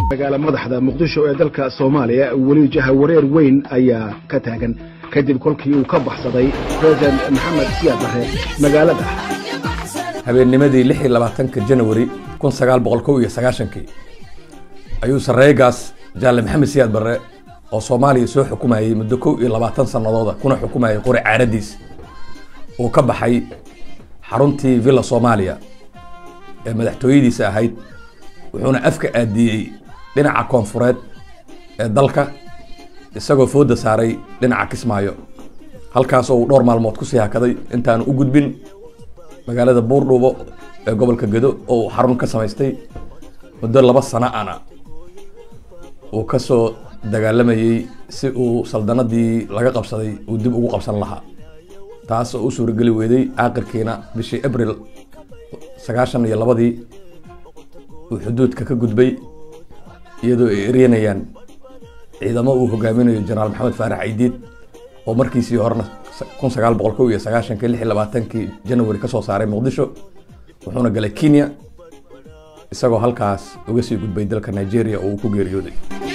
magaala madaxda muqdisho ee dalka soomaaliya weli jahawareer weyn ayaa ka taagan kadib kolkii uu ka baxsaday president maxamed siyaad barre magaalada habeennimadii lix iyo labaatanka janawari kun sagaal boqol kow iyo sagaashankii ayuu sarreegaas jaalle maxamed siyaad barre oo soomaaliya soo xukumayay muddo kow iyo labaatan sanadooda kuna xukumayay qori caaradiis uu ka baxay xaruntii villa soomaaliya ee madaxtooyadiisa ahayd wuxuuna afka aadiyey dhinaca koonfureed ee dalka isagoo fooda saaray dhinaca kismaayo halkaasoo uu dhowr maalmood kusii hakaday intaanu u gudbin magaalada buurdhuubo ee gobolka gedo oo uu xarun ka samaystay muddo laba sano ana uu kasoo dagaalamayey si uu saldanadii laga qabsaday uu dib ugu qabsan lahaa taas oo u suurageli weyday aakirkiina bishii abril sagaashan iyo labadii uu xuduudka ka gudbay iyadoo ay eryanayaan ciidamo uu hogaaminayo jenaraal maxamed faarax caydiid oo markiisii horena kun sagaal boqol kow iyo sagaashankii lix iyo labaatankii janawari kasoo saaray muqdisho wuxuuna galay kenya isagoo halkaas uga sii gudbay dalka nigeria oo uu ku geeriyooday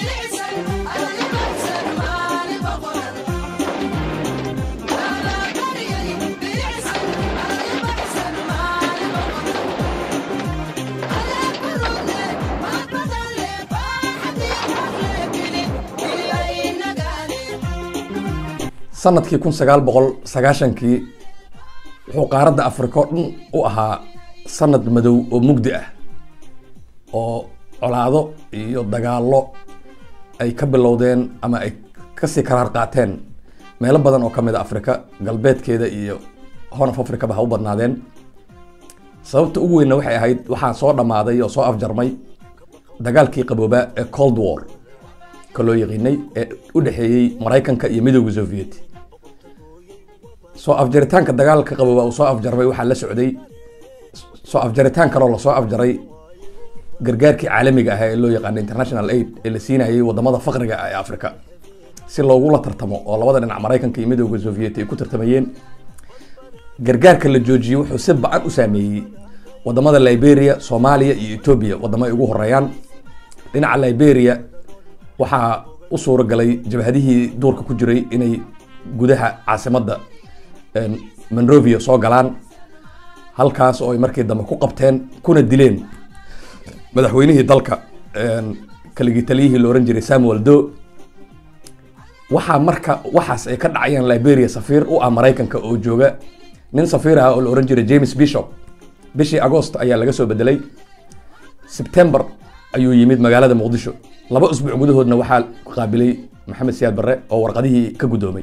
sanadkii kun sagaal boqol sagaashankii wuxuu qaaradda africa o dhan u ahaa sanad madow oo mugdi ah oo colaado iyo dagaallo ay ka bilowdeen ama ay kasii karaar qaateen meelo badan oo kamid a africa galbeedkeeda iyo horn of africa ba ha u badnaadeen sababta ugu weynna waxay ahayd waxaa soo dhammaaday oo soo afjarmay dagaalkii qaboobaa ee cold war ka loo yaqiinay ee u dhexeeyey maraykanka iyo midooda soviet soo afjaritaanka dagaalka qabooba uu soo afjarmay waxaa la socday soo afjaritaan kaloo lasoo afjaray gargaarkii caalamiga ah ee loo yaqaana international aid ee la siinayay wadamada faqriga ah ee africa si loogula tartamo oo labada dhinac maraykanka iyo midooda soviet ay ku tartamayeen gargaarka la joojiyey wuxuu si ba-an u saameeyey wadamada liberia soomaaliya iyo etoobiya wadamo ay ugu horeeyaan dhinaca liberia waxaa u suura galay jabhadihii duurka ku jiray inay gudaha caasimadda monrovia soo galaan halkaas oo ay markii dambe ku qabteen kuna dileen madaxweynihii dalka kaligii taliyihii la ohan jiray samuel do waxaa marka waxaas ay ka dhacayaan liberia safiir u ah maraykanka oo jooga nin safiir ah oo la ohan jiray james bishop bishii agost ayaa laga soo bedelay september ayuu yimid magaalada muqdisho laba usbuuc gudahoodna waxaa qaabilay maxamed siyaad barre oo warqadihii ka guddoomay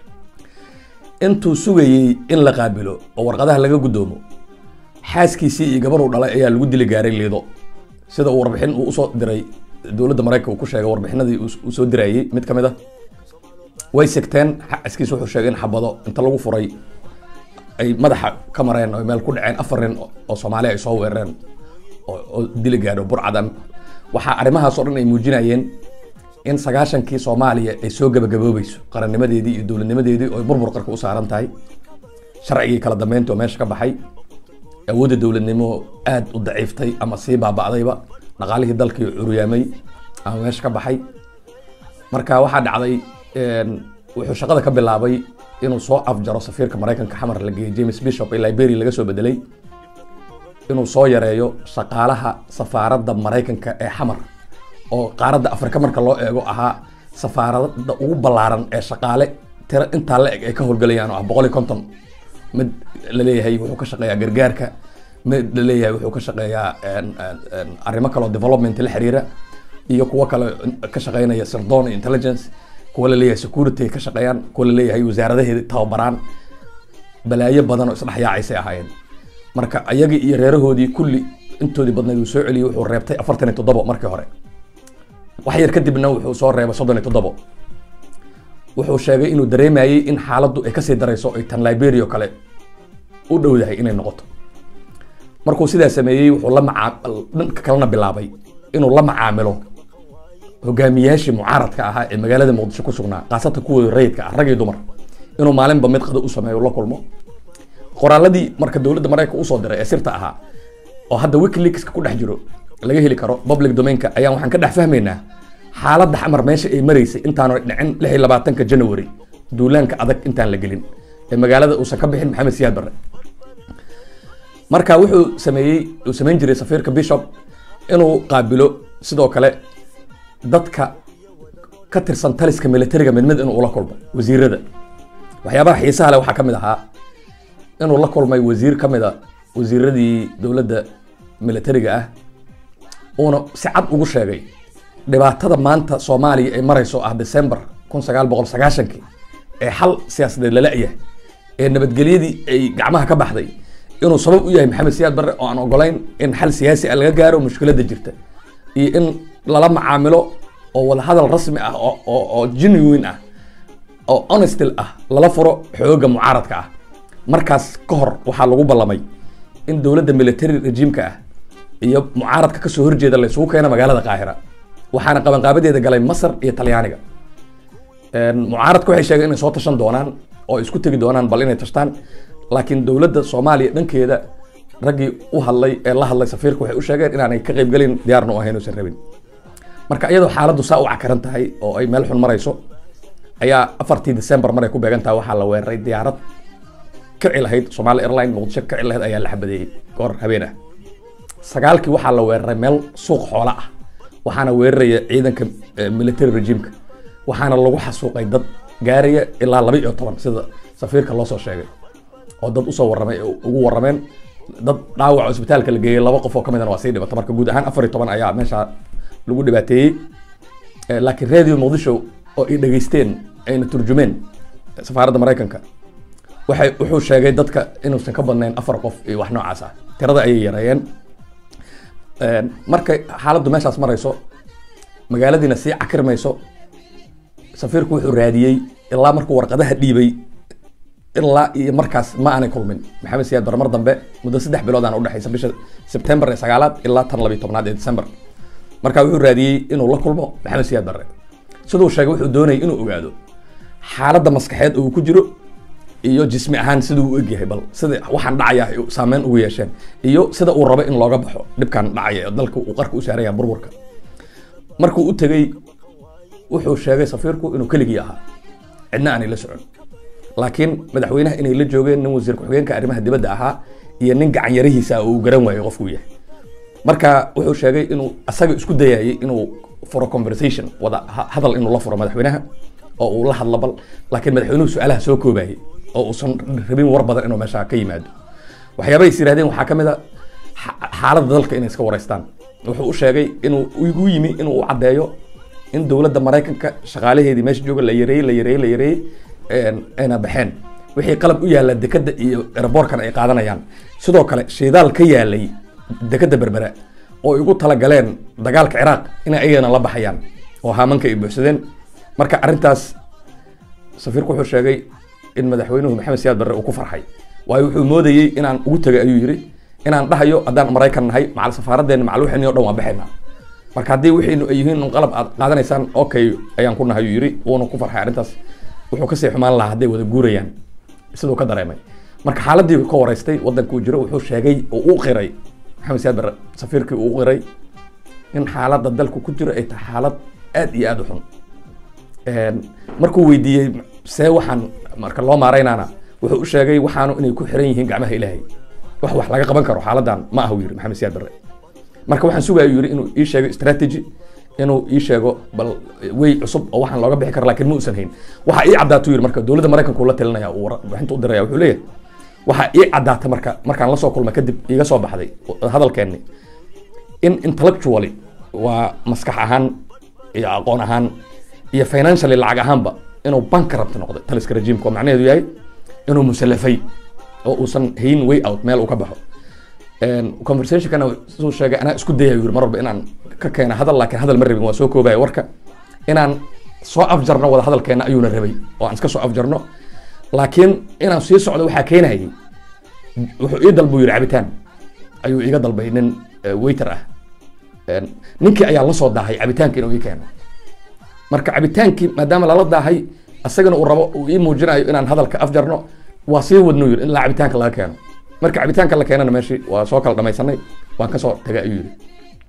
intuu sugayey in la qaabilo oo warqadaha laga guddoomo xaaskiisii iyo gabar uu dhalay ayaa lagu dili gaaray liido sida uu warbixin uu usoo diray dowladda maraykanka uu ku sheegay warbixinadii uu soo dirayey mid ka mid a way sigteen xaaskiisa wuxuu sheegay in xabado inta lagu furay ay madaxa ka mareen oo meel ku dhaceen afar nin oo soomaaliya ay soo weerareen oo dili gaadho burcada waxaa arrimahaas oo dhan ay muujinayeen in sagaashankii soomaaliya ay soo gabagaboobayso qarannimadeedii iyo dowladnimadeedii oo burbur qarka u saaran tahay sharcigii kala dambeynta oo meesha ka baxay awoodda dowladnimo aad u daciiftay ama sii baaba'dayba dhaqaalihii dalkii curyaamay ama meesha ka baxay marka waxaa dhacday wuxuu shaqada ka bilaabay inuu soo afjaro safiirka maraykanka xamar la geeyey james bishop ee liberia laga soo bedelay inuu soo yareeyo shaqaalaha safaaradda maraykanka ee xamar oo qaaradda afrika marka loo eego ahaa safaaradda ugu ballaaran ee shaqaale tiro intaa la eg ay ka howlgalayaan oo ah boqol iyo konton mid laleeyahay wuxuu ka shaqeeyaa gargaarka mid laleeyahay wuxuu ka shaqeeyaa arrimo kaleo development la xiriira iyo kuwo kale ka shaqeynaya sirdoon iyo intelligence kuwa laleeyahay security ka shaqeeyaan kuwa laleeyahay wasaaradaheeda tababaraan balaayo badan oo isdhexyaacaysay ahaayeen marka ayagii iyo reerahoodii kulli intoodii badnayd uu soo celiyey wuxuu reebtay afartan iyo toddobo markii hore wax yar kadibna wuxuu soo reebay soddon iyo toddobo wuxuu sheegay inuu dareemayey in xaaladdu ay kasii darayso ay tan liberia oo kale u dhowdahay inay noqoto markuu sidaa sameeyey wuxuu la maca dhanka kalena bilaabay inuu la macaamilo hogaamiyaashii mucaaradka ahaa ee magaalada muqdisho ku sugnaa khaasatan kuwooda rayidka ah rag iyo dumar inuu maalinba mid qado u sameeyo la kulmo qoraaladii marka dowladda maraykanka usoo diray ee sirta ahaa oo hadda wikileakska ku dhex jiro laga heli karo public domainka ayaan waxaan ka dhex fahmaynaa xaaladda xamar meesha ay maraysay intaanu dhicin lix iyo labaatanka january duulaanka adag intaan la gelin ee magaalada uusan ka bixin maxamed siyaad barre marka wuxuu sameeyey uu samayn jiray safiirka bishop inuu qaabilo sidoo kale dadka ka tirsan taliska militariga mid mid inuu ula kulmo wasiirada waxyaabaha xiisaha leh waxaa ka mid ahaa inuu la kulmay wasiir ka mid a wasiiradii dowladda militariga ah uuna si cad ugu sheegay dhibaatada maanta soomaaliya ay marayso ah december kun sagaal boqol sagaashankii ee xal siyaasadeed lala yahay ee nabadgelyadii ay gacmaha ka baxday inuu sabab u yahay maxamed siyaad barre oo aan ogolayn in xal siyaasi ah laga gaaro mushkiladda jirta iyo in lala macaamilo oo wadahadal rasmi ah oo oo oo genuine ah oo honestil ah lala furo xooga mucaaradka ah markaas ka hor waxaa lagu ballamay in dowladda military rejiimka ah iyo mucaaradka kasoo horjeeda la isugu keena magaalada qaahira waxaana qabanqaabadeeda galay masar iyo talyaaniga mucaaradka waxay sheegeen inay soo tashan doonaan oo ay isku tegi doonaan bal inay tashtaan laakiin dowladda soomaaliya dhankeeda raggii u hadlay ee la hadlay safiirka waxay u sheegeen inaanay ka qaybgelin diyaarna u ahayn uusan rabin marka iyadoo xaaladdu saa u cakaran tahay oo ay meel xun marayso ayaa afartii december maray ku beegan tahay waxaa la weeraray diyaarad kici lahayd somaali airline muqdisho kici lahayd ayaa la xabadeeyey goor habeen ah sagaalkii waxaa la weeraray meel suuq xoola ah waxaana weeraraya ciidanka military regiimka waxaana lagu xasuuqay dad gaaraya ilaa laba iyo toban sida safiirka loo soo sheegay oo dad usoo waramay ugu warameen dad dhaawac oo isbitaalka la geeyey laba qof oo kamidana waa sii dhibata marka guud ahaan afar iyo toban ayaa meesha lagu dhibaateeyey laakiin radio muqdisho oo ay dhegeysteen ayna turjumeen safaaradda maraykanka waxay wuxuu sheegay dadka inuusan ka badnayn afar qof iyo wax noocaas ah tirada ayay yareeyeen markay xaaladdu meeshaas marayso magaaladiina sii cakirmayso safiirku wuxuu raadiyey ilaa markuu warqadaha dhiibay ilaa iyo markaas ma aanay kulmin maxamed siyaad bar mar dambe muddo saddex bilood aan udhexaysa bisha sebtembar ee sagaalaad ilaa tan labiyo tobnaad ee december marka wuxuu raadiyey inuu la kulmo maxamed siyaad barre siduu sheegay wuxuu doonayay inuu ogaado xaaladda maskaxeed uu ku jiro iyo jismi ahaan siduu u egyahay bal sida waxaan dhacaya ay saameyn ugu yeesheen iyo sida uu rabo in looga baxo dhibkan dhacaya ee dalka uu qarka u saaraya burburka markuu u tegey wuxuu sheegay safiirku inuu keligii ahaa cidna aanay la socon laakiin madaxweynaha inay la joogeen nin wasiir ku-xigeenka arrimaha dibadda ahaa iyo nin gacan yarihiisa oo uu garan waayo qofkuu yahay marka wuxuu sheegay inuu asaga isku dayayay inuu furo conversation wada hadal inuu la furo madaxweynaha oo uu la hadlo bal laakiin madaxweynuhu su-aalaha soo koobayay oo uusan rabin war badan inuu meesha ka yimaado waxyaabahay is yirahdeen waxaa ka mid a xaaladda dalka inay iska wareystaan wuxuu u sheegay inuu igu yimi inuu u caddeeyo in dowladda maraykanka shaqaalaheedii meesha jooga la yareeyey la yareeyey la yareeyey ayna baxeen wixii qalab u yaalla dekadda iyo eraboorkan ay qaadanayaan sidoo kale shidaal ka yaalay dekadda berbera oo igu talagaleen dagaalka ciraaq inay ayagana la baxayaan oo haamanka ay buuxsadeen marka arrintaas safiirku wuxuu sheegay in madaxweynuhu maxamed siyaad barre uu ku farxay waayo wuxuu moodayey inaan ugu tegay ayuu yidhi inaan dhahayo haddaan maraykan nahay macal safaaraddeena macal wixini o dhan waan baxaynaa marka haddii wixiinu ay yihiin un qalab aad qaadanaysaan okay ayaan ku nahay ayuu yidhi wuuna ku farxay arrintaas wuxuu kasii xumaan lahaa hadday wada guurayaan siduu ka dareemay marka xaaladii ka wareystay wadankuu jiro wuxuu sheegay oo u qiray maxamed siyaad barre safiirkii uu qiray in xaaladda dalku ku jiro ay tahay xaalad aad iyo aad u xun markuu weydiiyey see waxaan marka loo maaraynaana wuxuu u sheegay waxaanu inay ku xiran yihiin gacmaha ilaahay wax wax laga qaban karo xaaladan ma aha yiri maxamed siyaad barre marka waxaan sugaya yiri inuu ii sheego strategy inuu ii sheego bal wey cusub oo waxaan looga bixi karo laakiin ma uusan hayn waxaa ii caddaatu yiri marka dowladda maraykanka uu la talinaya uu warbixinta u diraya wuxuu leeyahay waxaa ii caddaata marka markaan lasoo kulmay kadib iiga soo baxday hadalkeenni in intellectually waa maskax ahaan iyo aqoon ahaan iyo financially lacag ahaanba inuu bankrupt noqday taliska rejiimka oo macnaheedu yahay inuu musallafay oo uusan hayn way out meel uu ka baxo conversationkana suu sheegay anaa isku dayay yiri mar walba inaan ka keena hadal laakiin hadal ma rabin waa soo koobaya warka inaan soo afjarno wada hadalkeena ayuuna rabay oo aan iska soo afjarno laakiin inaan sii socdo waxaa keenayay wuxuu ii dalbuu yiri cabitaan ayuu iga dalbay nin waiter ah ninkii ayaa la soo daahay cabitaanka inuu ii keeno marka cabitaankii maadaama lala daahay asagana uu rabo uu ii muujinayo inaan hadalka afjarno waa sii wadnu yiri ilaa cabitaanka laga keeno marka cabitaanka la keenana meeshii waa soo kala dhamaysanay waan kasoo tagay ayuu yiri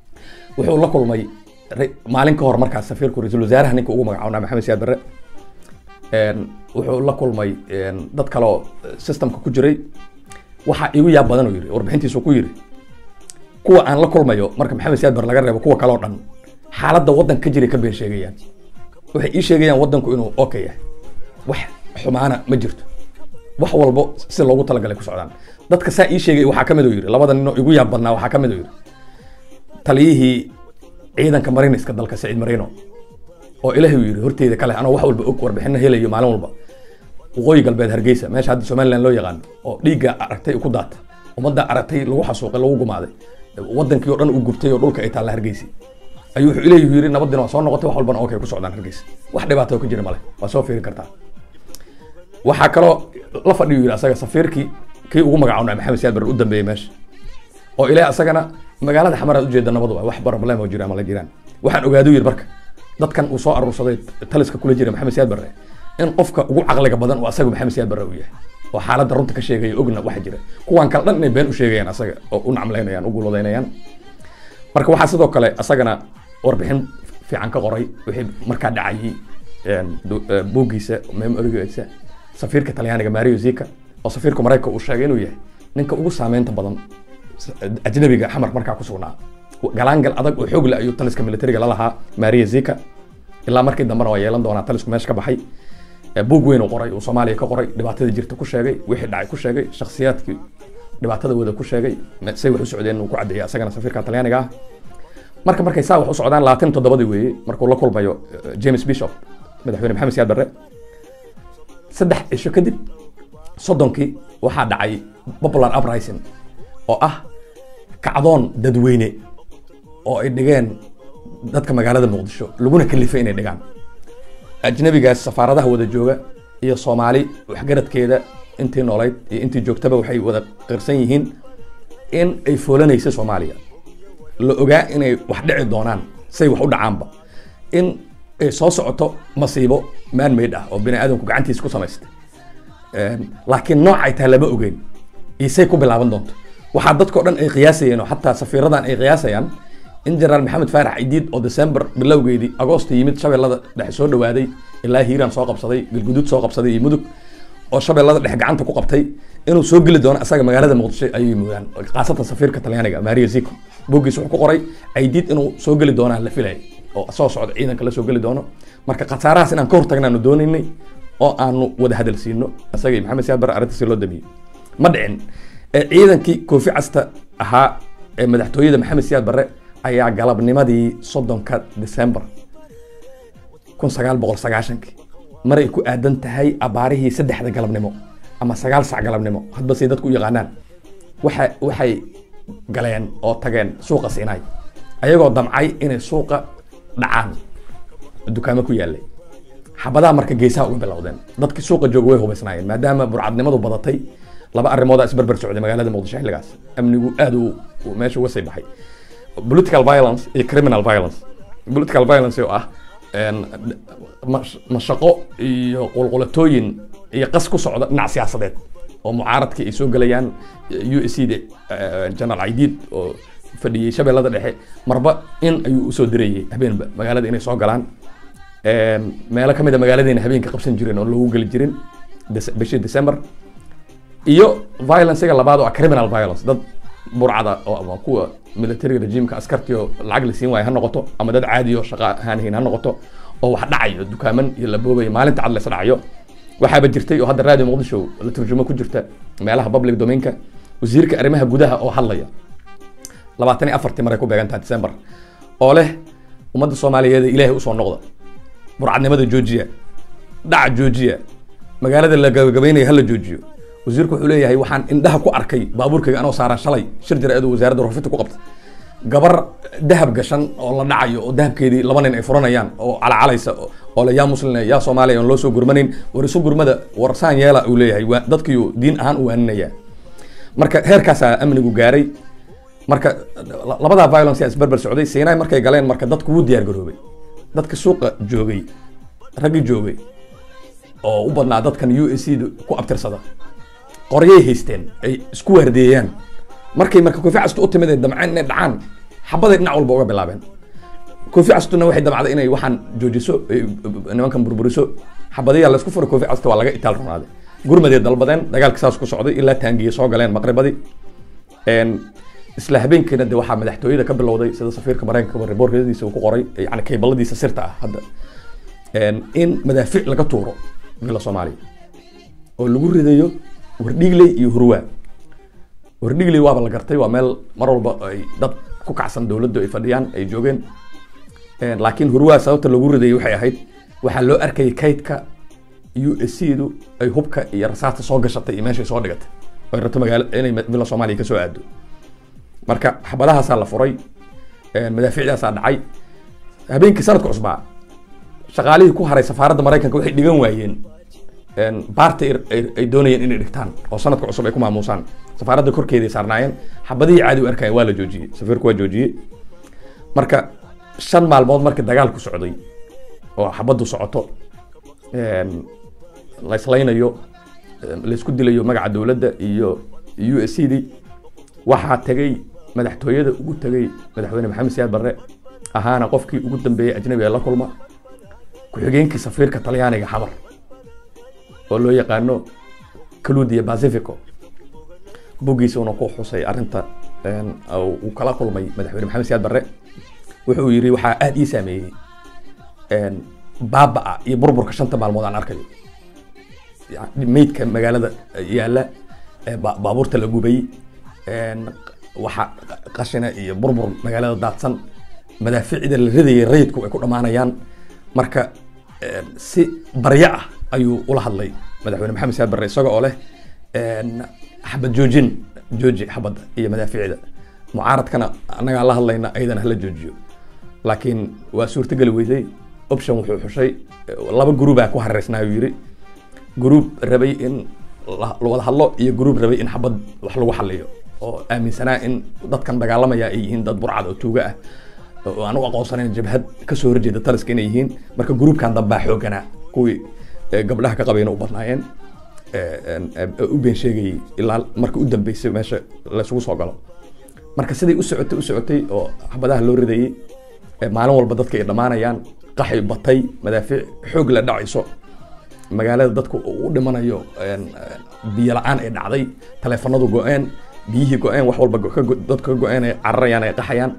wuxuu la kulmay ra- maalin ka hor markaas safiirku ra-iisul wasaaraha ninka ugu magacaabnaa maxamed siyaad barre Een, wuxuu la kulmay een, dad kale oo systemka ku jiray waxaa igu yaab badan uu yiri warbixintiisu ku yiri kuwa aan la kulmayo marka maxamed siyaad barre laga reebo kuwa kale oo dhan xaaladda waddanka ka jiray ka been sheegayaan waxay ii sheegayaan waddanku inuu okay yahay wax xumaana ma jirto wax walbo si loogu talagalay ku socdaan dadka saa ii sheegay waxaa ka mid uu yiri labada ninoo igu yaab badnaa waxaa ka mid uu yiri taliyihii ciidanka mariniska dalka saciid marino oo ilaahay uu yiri horteyda kale anoo wax walba og warbixino helayo maalin walba waqooyi galbeed hargeysa meesha hadda somaliland loo yaqaano oo dhiigga aragtay ku daata ummadda aragtay lagu xasuuqay lagu gumaaday wadankii oo dhan uu gubtay oo dhulka ay taalla hargeysa ayuu wuxuu ilaahay yiri nabadina waa soo noqotay wax walbana okay ku socdaan hargeysa wax dhibaato ka jira male waa soo fiirin kartaa waxaa kaloo la fadhiyu yiri asaga safiirkii kii ugu magacawnaa maxamed siyaad barre u dambeeyey meesha oo ilaa asagana magaalada xamaraad ujeeda nabadu waa wax problem oo jira ama la jiraan waxaan ogaadu yiri marka dadkan uu soo aruursaday taliska kula jira maxamed siyaad barre in qofka ugu caqliga badan uu asaga maxamed siyaad barre uu yahay oo xaaladda runta ka sheegaya ogna waxa jira kuwan kale dhan inay been u sheegayaan asaga oo u nacmlaynayaan u guuladaynayaan marka waxaa sidoo kale asagana warbixin fiican ka qoray wixii markaa dhacayay een, du- ee, buuggiisa memorigiisa safiirka talyaaniga mario zika oo safiirka maraykanka uu sheegay inuu yahay ninka ugu saameynta badan s- ajnabiga xamar markaa ku sugnaa galaangal adag oo xoog leh ayuu taliska militariga la lahaa maria zika ilaa markii dambena waa yeelan doonaa talisku meesha ka baxay Ee, buug weyn uu qoray uu soomaaliya ka qoray dhibaatada jirta ku sheegay wixii dhacay ku sheegay shakhsiyaadkii dhibaatada wada ku sheegay me- say wax u socdeen uu ku caddeeyay asagana safiirka talyaaniga ah marka markay saa wax u socdaan labaatan toddobadii weeye markuu la kulmayo eh, james bishop madaxweyne maxamed siyaad barre saddex cisho kadib soddonkii waxaa dhacay popular uprising oo ah kacdoon dadweyne oo ay dhigeen dadka magaalada muqdisho laguna kalifay inay dhigaan ajnabigaas safaaradaha wada jooga iyo soomaali waxgaradkeeda intii noolayd iyo intii joogtaba waxay wada qirsan yihiin in ay foolanaysa soomaaliya la ogaa inay wax dhici doonaan say wax u dhacaanba in ay soo socoto masiibo man made ah oo bini aadamku gacantiisa ku samaystay Een, laakiin nooc ay tahay lama ogeyn iyo say ku bilaaban doonto waxaa dadkao dhan ay qiyaasayeen oo xataa safiiradan ay qiyaasayaan in jenaraal maxamed faarax cidiid oo december bilowgeedii agoosto yimid shabeellada dhexe soo dhawaaday ilaa hiiraan soo qabsaday galguduud soo qabsaday iyo mudug oo shabeellada dhexe gacanta ku qabtay inuu soo geli doono asaga magaalada muqdisho ayay moodaan khaasatan safiirka talyaaniga maria zico bogiis wuxuu ku qoray cidiid inuu soo geli doonaa la filayay oo soo socda ciidanka la soo geli doono marka khasaarahaas inaan ka hortagnaanu doonaynay oo aanu wada hadalsiino isaga iyo maxamed siyaad barre arrintiisi loo damiyey ma dhicin ee ciidankii koofi casta ahaa ee madaxtooyada maxamed siyaad barre ayaa galabnimadii soddonka december kun sagaal boqol sagaashankii maray ku aadan tahay abaarihii saddexda galabnimo ama sagaal sac galabnimo hadba say dadku u yaqaanaan waxa waxay galeen oo tageen suuqa sinai ayagoo damcay inay suuqa dhacaan dukaamo ku yaalay xabadaha marka geesaha uga bilowdeen dadkii suuqa jooga way hubaysnaayeen maadaama burcadnimadu badatay laba arrimoodaa isbarbar socday magaalada muqdisho xilligaas amnigu aad uu uu meesha uga sii baxay political violence iyo criminal violence political violence oo ah een, mash- mashaqo iyo qulqulatooyin iyo qas ku socda dhinac siyaasadeed oo mucaaradkii ay soo gelayaan u s c da general aidiid oo fadhiyey shabeellada dhexe marba in ayuu usoo dirayay habeenba magaalada inay soo galaan Een, meelo ka mid a magaaladiina habeenka qabsan jireen oo loogu geli jirin Dece- bishii december iyo violencega labaad oo ah criminal violence dad burcada oo ama kuwa military regimeka askartii oo lacag la siin waayo ha noqoto ama dad caadi oo shaqa ahaan hayn ha noqoto oo wax dhacayo dukaaman iyo la boobayo maalinta cad la isdhacayo waxaaba jirtay oo hadda radio muqdisho la turjumo ku jirta meelaha public domainka wasiirka arrimaha gudaha oo hadlaya labaatan iyo afartii maray ku beegantaha december oo leh ummadda soomaaliyeed ee ilaahay usoo noqda burcadnimada joojiya dhaca joojiya magaalada la gabagabaynayo hala joojiyo wasiirku wuxuu leeyahay waxaan indhaha ku arkay baabuurkayga anoo saaran shalay shir jira-eed oo wasaaradda warfinta ku qabta gabar dahab gashan oo la dhacayo oo dahabkeedii laba nin ay furanayaan oo calacalaysa oo- oo le yaa muslim yaa soomaaliya oon loo soo gurmanayn war isu gurmada war saan yeela uu leeyahay waa dadkiiu diin ahaan u waaninaya marka heerkaasaa amnigu gaaray marka la- labadaa violence yaa isberber socday sinai markay galeen marka dadku wuu diyaar garoobay dadka suuqa joogay raggii joogay oo u badnaa dadkan u s c ku abtirsada qoryay haysteen ay isku waardeeyaan markay marka kofi castu u timid ay damceen inay dhacaan xabaday dhinac walba uga bilaabeen kofi castuna waxay damacday inay waxaan joojiso nimankan burburiso xabadiyaa laysku furay kofi casta waa laga itaal runaaday gurmaday dalbadeen dagaalka saas ku socday ilaa taangiye soo galeen maqribadii isla habeenkiina de waxaa madaxtooyada ka bilowday sida safiirka mareykanka reborkadiisa uu ku qoray yani kaybaladiisa sirta ah hadda in madaafiic laga tuuro villa soomaaliya oo lagu ridayo wardhigley iyo hurwaa wardhigley waaba la gartay waa meel mar walba ay dad ku kacsan dowladdu ay fadhiyaan ay joogeen laakiin hurwaa sababta lagu ridayay waxay ahayd waxaa loo arkayay kaydka u s c du ay hubka iyo rasaasta soo gashatay iyo meeshay soo dhigatay oo ay rabto magaalo inay villa soomaaliya kasoo aado marka xabadahaasaa la furay madaafiicdaasaa dhacay habeenkii sanadka cusbaa shaqaalihii ku haray safaaradda maraykanka waxay dhigan waayeen baarta ay doonayeen inay dhigtaan oo sanadka cusub ay ku maamuusaan safaaradda korkeeday saarnaayeen xabadihii caadi u arkayeen waa la joojiyey safiirku waa joojiyey marka shan maalmood markii dagaalku socday oo xabaddu socoto la islaynayo laysku dilayo magaca dowladda iyo u s c d waxaa tegay madaxtooyada ugu tegay madaxweyne maxamed siyaad barre ahaana qofkii ugu dambeeyey ajnabi ee la kulma ku-xigeenkii safiirka talyaaniga xamar oo loo yaqaano caludia pacifico buggiisuna ku xusay arrinta uu kala kulmay madaxweyne maxamed siyaad barre wuxuu yidhi waxaa aada ii saameeyey baaba-a iyo burburka shanta maalmood aan arkayo meydka magaalada yaalla baabuurta la gubay waxa qashina iyo burbur magaalada daadsan madaafiicda la ridayay rayidku ay ku dhammaanayaan marka si baryo ah ayuu ula hadlay madaxweyne maxamed siyaad barre isaga oo leh xabad joojin jooji xabadda iyo madaafiicda mucaaradkana annagaa la hadlayna ayadana hala joojiyo laakiin waa suurtageli weysay option wuxuu xushay laba gruubaa ku hareysnaa uu yidhi gruub rabay in wada hadlo iyo gruub rabay in xabad wax lagu xaliyo oo aaminsanaa in dadkan dagaalamaya ay yihiin dad burcad oo tuuga ah oo aan u aqoonsanayn jabhad kasoo horjeeda taliska inay yihiin marka gruubkan dambaa xooganaa kuwii gabdhaha ka qabayna u badnaayeen u been sheegayay ilaa marka u dambeysay meesha laysugu soo galo marka siday u socotay u socotay oo xabadaha loo ridayay maalin walba dadka ay dhammaanayaan qaxay batay madaafiic xoog la dhacayso magaalada dadku u dhimanayo biyo la-aan ay dhacday taleefanadu go-een biyihii go-een wax walba dadka ka go-een ay cararayaan ay qaxayaan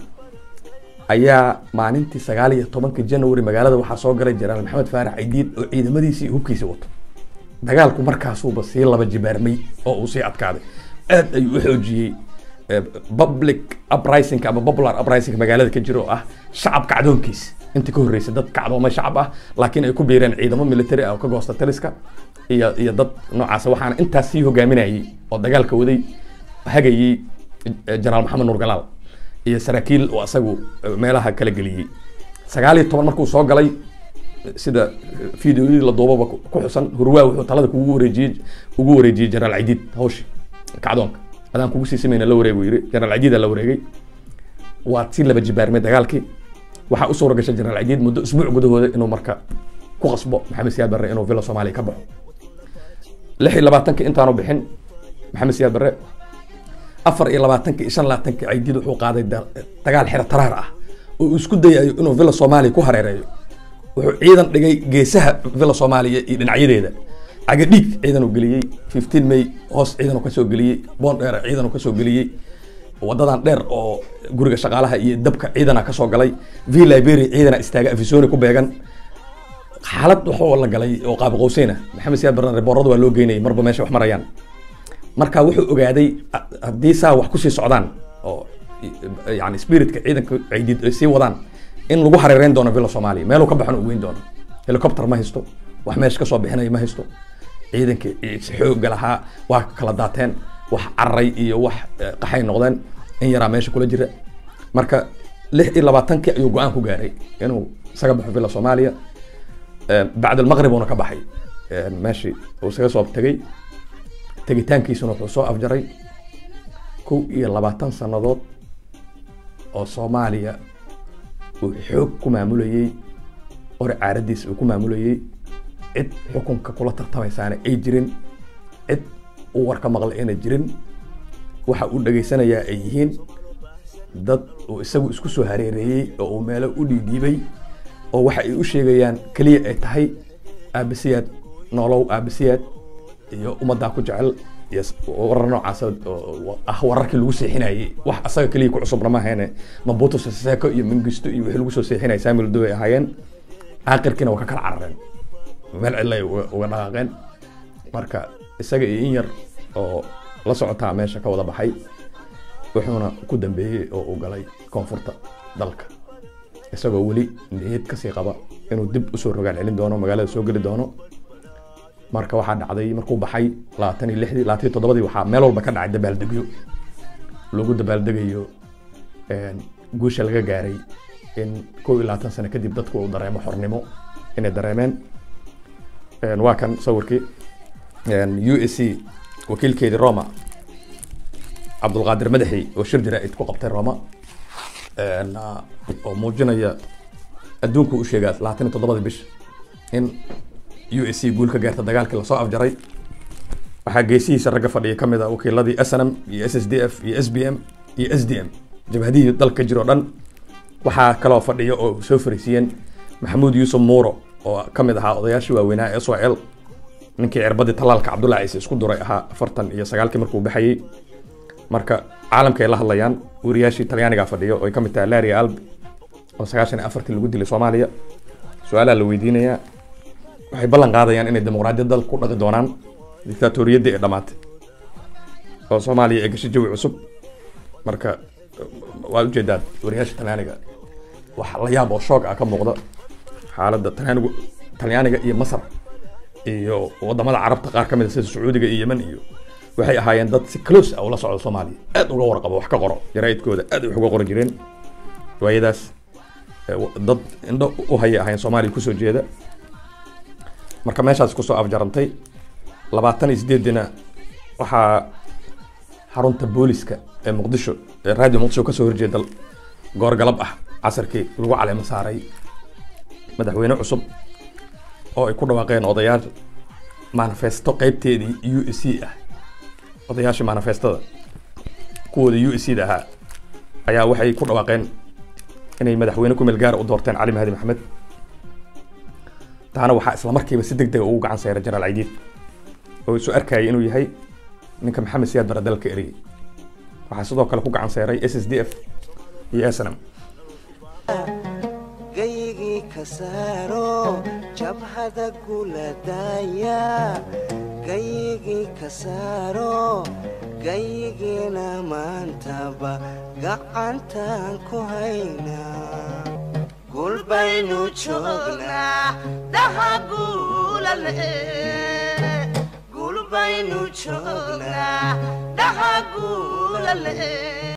ayaa maalintii sagaal iyo tobanka january magaalada waxaa soo galay jenaraal maxamed faarax cidiid oo ciidamadiisii iyo hubkiisii wato dagaalku markaasuuba sii laba jibaarmay oo uu sii adkaaday aad ayuu u xoojiyey public uprising ama popular uprising magaalada ka jira oo ah shacab kacdoonkiis intii ka horreysay dad kacdoomay shacab ah laakiin ay ku biireen ciidamo military ah oo ka goosta taliska iyo iyo dad noocaas waxaana intaas sii hogaaminayay oo dagaalka waday hagayey jenaraal maxamed nuur galaal iyo saraakiil oo asagu meelaha kala geliyey sagaal iyo toban markuu soo galay sida videoyadii la duubaba ku xusan hurwaa wuxuu talada kugu wareejiyey ugu wareejiyey jenaraal cidiid hawshi kacdoonka adaan kugu sii samayna la wareeg buu yidhi jenaraal cidiida la wareegay waa si laba jibaarmay dagaalkii waxaa u suura gashay jenaraal cidiid muddo isbuuc gudahooda inuu marka ku qasbo maxamed siyaad barre inuu villa soomaaliya ka baxo lix iyo labaatankii intaanu bixin maxamed siyaad barre afar iyo labaatankii iyo shan labaatankii cidiid wuxuu qaaday dagaal xero taraar ah oo uu isku dayayo inuu villa soomaaliya ku hareereeyo wuxuu ciidan dhigay geesaha villa soomaaliya iyo dhinacyadeeda cagadhiig ciidan uu geliyey fifteen may hoos ciidan uu kasoo geliyey boon dheer ciidan uu kasoo geliyey wadadan dheer oo guriga shaqaalaha iyo dabka ciidana kasoo galay v liberia ciidana istaaga afisoni ku beegan xaalad waxoo la galay oo qaab qowseyna maxamed siyaad barran reeboorada waa loo geynayay marba meesha wax marayaan marka wuxuu ogaaday haddii saa wax kusii socdaan oo yani spiritka ciidanka ciidid ay sii wadaan in lagu hareereyn doono villa soomaaliya meeluu ka baxon uu weyn doono helicopter ma haysto wax meesha kasoo bixinaya ma haysto ciidankii xooga lahaa waa kala daateen wax cararay iyo wax qaxay noqdeen in yaraa meesha kula jira marka lix iyo labaatankii ayuu go-aan ku gaaray inuu isaga baxo villa soomaaliya bacd almaqrib uuna ka baxay meeshii uu isaga soo tegay tegitaankiisuna wuxuu soo afjaray kow iyo labaatan sannadood oo soomaaliya uu xoog ku maamulayey ore caaradiis uu ku maamulayey cid xukunka kula tartamaysaana ay jirin cid uu warka maqlay ayna jirin waxa uu dhegaysanayaa ay yihiin dad uu isagu isku soo hareereeyey oo uu meelo u dhiidhiibay oo waxa ay u sheegayaan keliya ay tahay aabasiyaad noolow aabasiyaad iyo ummaddaa ku jecel iyo warar noocaas oo ah wararkii lagu seexinayay wax asaga keliya ku cusubna ma ahayn mabuto seseko iyo mangisto iyo wixii lagu soo seexinaya samuel dow ay ahaayeen aakhirkiina waa ka kala carareen meel cidla ay uga dhaqaaqeen marka isaga iyo in yar oo la socotaa meesha ka wada baxay wuxuuna ku dambeeyey oo uu galay koonfurta dalka isagoo weli niyad kasii qaba inuu dib usoo rogaan celin doono magaalada soo geli doono marka waxaa dhacday markuu baxay labaatan iyo lixdii labaatan iyo toddobadii waxaa meel walba ka dhacay dabaaldegyo lagu dabaaldegayo guusha laga gaaray in kow iyo labaatan sano kadib dadku uu dareemo xornimo inay dareemeen waa kan sawirkii u s c wakiilkeedii roma cabdulqaadir madaxi oo shir jaraa'id ku qabtay roma oo muujinaya adduunku u sheegaa labaatan iyo toddobadii bish in u s c guul ka gaarta dagaalkii lasoo afjaray waxaa geesihiisa ragga fadhiya ka mid a wakiiladii s n m iyo s s d f iyo s b m iyo s d m jabhadihii dalka jiro dhan waxaa kaloo fadhiya oo soo fariisiiyeen maxamuud yuusuf muuro oo ka mid ahaa odayaashii waaweynaa s o l ninkii cirbadii talaalka cabdullahi ciise isku duray ahaa afartan iyo sagaalkii markuu baxayey marka caalamka ay la hadlayaan wariyaashii talyaaniga fadhiyo oo ay ka mid tahay laria alb oo sagaashan iyo afartii lagu dilay soomaaliya su-aalaha la weydiinayaa waxay ballan qaadayaan inay dimuqraadiyad dal ku dhaqi doonaan dictatoriyaddii ay dhammaatay oo soomaaliya ay gashay jawi cusub marka waad ujeedaa wariyaasha talyaaniga wax la yaab oo shoog ah ka muuqda xaaladda talyaanigu talyaaniga iyo masar iyo wadamada carabta qaar ka mid a sida sacuudiga iyo yemen iyo waxay ahaayeen dad si close ah ula socda soomaaliya aad uga warqabo wax ka qoro jaraa'idkooda aad wax uga qoran jireen waayadaas dad indho u hayay ahaayeen soomaaliya kusoo jeeda marka meeshaas kusoo afjarantay labaatan iyo sideedina waxaa xarunta booliska ee muqdisho ee radio muqdisho kasoo horjeeda goor galab ah casarkii lagu caleemo saaray madaxweyne cusub oo ay ku dhawaaqeen odayaal manifesto qeybteedii u s c ah odayaashii manifestada kuwooda u s c da ahaa ayaa waxay ku dhawaaqeen inay madaxweyne ku meel gaara u doorteen cali mahadi maxamed taana waxaa isla markiiba si deg dega ugu gacan sayray jenaraal caydiid oo isu arkayay inuu yahay ninka maxamed siyaad bara dalka eriyay waxaa sidoo kale ku gacan sayray s s d f iyo snm gayigii ka saaro jabhada guladaya gayigii ka saaro gayigiina maantaba gacantaan ku haynaa gulbaynu joognaa gulbaynu joognaa dhaha guulale